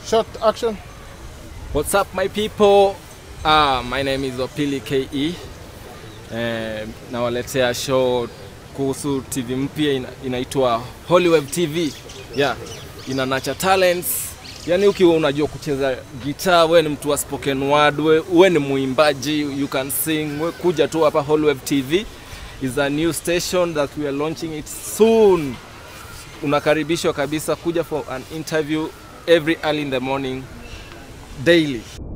Short action. What's up my people? Ah, my name is Opili KE. Eh, nawaletea show kuhusu TV mpya ina, inaitwa Hollywood TV. Yeah, ina nacha talents. Yaani ukiwa unajua kucheza gitaa, we ni mtu wa spoken word, we, we ni muimbaji, you can sing, we kuja tu hapa Hollywood TV is a new station that we are launching it soon. Unakaribishwa kabisa kuja for an interview every early in the morning daily.